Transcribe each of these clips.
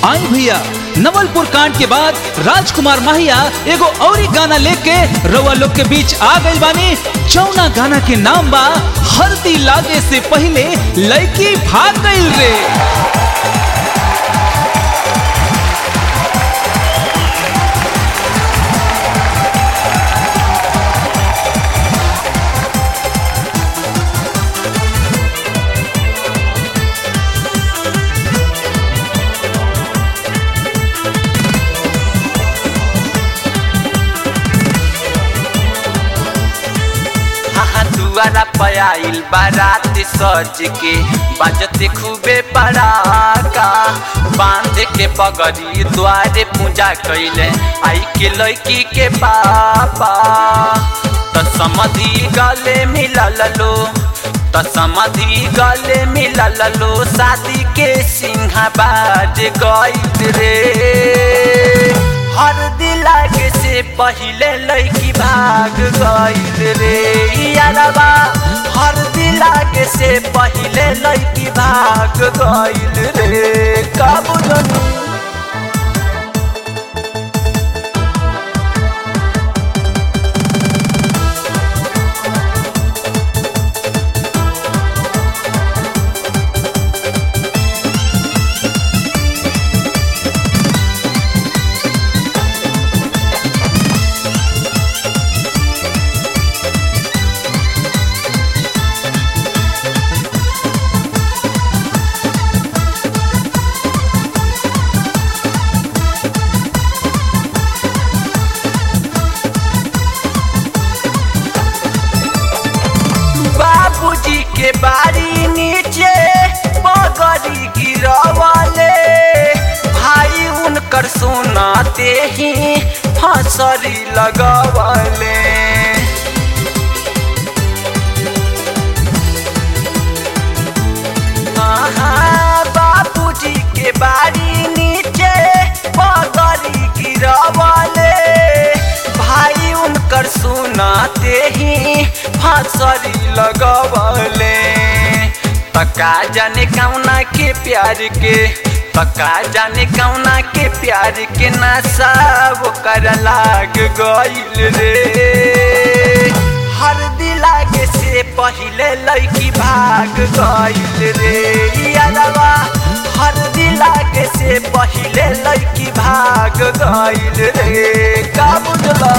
आई भैया नवलपुर कांड के बाद राजकुमार माहिया एगो औरी गाना लेके रउआ लोग के बीच आ गई बानी जौना गाना के नाम बा हल्दी लागे से पहले लड़की भाग गई रे हाँ दुआरा पयाइल बारात सज के बजते खूबे पड़ाका बांध के पगड़ी द्वारे पूजा कैले आई के लड़की के पापा त समधि गले मिलल लो त समधि गले मिलल लो शादी के सिंहा बाज गईल रे हर दिलागे से पहिले लड़की भाग गईल रे यारबा हर दिलागे से पहिले लड़की भाग गईल रे कब जनू बाबूजी के बाड़ी नीचे बगड़ी गिरवले भाई उनकर सुनाते ही फसरी लगवले हाँ, बाबूजी के बाड़ी नीचे बगड़ी गिरवले भाई उनकर सुनाते ही फांसरी लगवले तका जाने कौना के प्यार के तका जाने कौना के प्यार के नशा वो कर लाग गईल रे हर दिलागे से पहिले लड़की भाग गईल रे यारवा हर दिलागे से पहिले लड़की भाग गईल रे का बुझला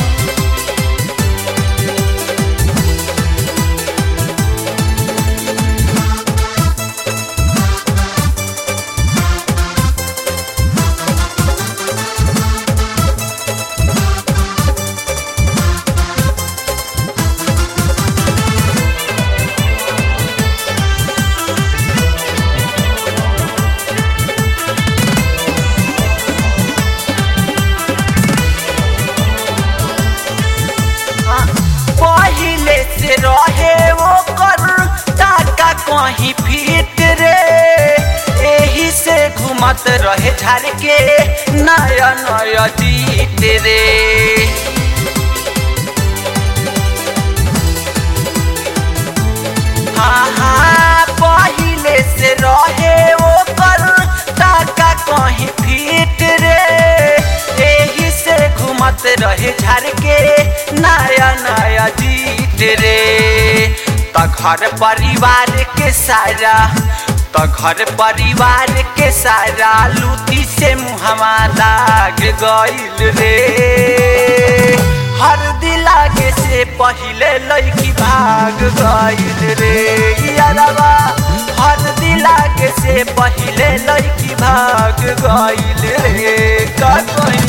पहिले से रहे वो कर टाका कहीं फिट रे एही से घुमत रहे झाड़ के नया नया जीत रे हाँ हाँ पहिले से रहे वो कर टाका कहीं फिट रे एही से घुमत रहे झाड़ के नया नया जीत रे त घर परिवार के सारा त घर परिवार के सारा लूटी से मुहमा लाग गईल रे हर दिलागे से पहिले लड़की भाग गईल रे यारवा हर दिलागे से पहिले लड़की भाग गईल रे का कहीं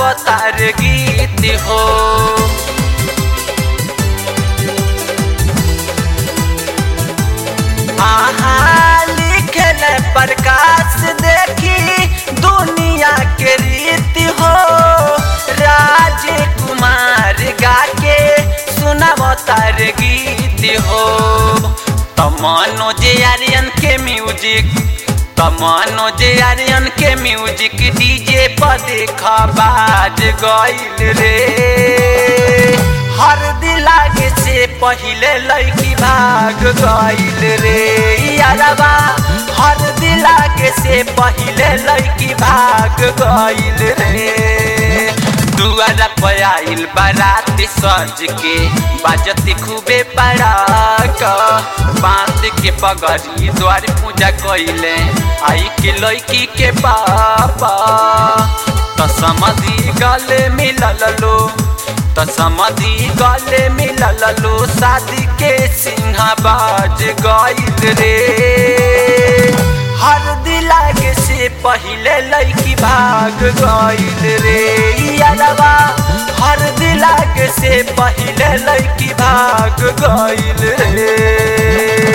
सुनावतार गीत हो आहा लिखल प्रकाश देखी दुनिया के रीति हो राजकुमार गा के सुनावतार गीत हो तमनोज आर्यन के म्यूजिक तमनोज आर्यन के म्यूजिक डीजे पर देखा बाज गइल रे हर दिलागे से पहिले लड़की भाग गइल रे यारबा हर दिलागे से पहिले लड़की भाग गइल रे दुआरा पर आइल बारात सज के बाजती खूबे पड़ाक बांध के पगड़ी द्वार पूजा कइले आई के लड़की के पापा तो समझी गले मिलल लो तो समझी गले मिलल लो शादी के सिंहाबाज गइल रे हर दिलागे से पहिले लड़की भाग गइल रे यारबा हर दिलागे से पहिले लड़की भाग गइल रे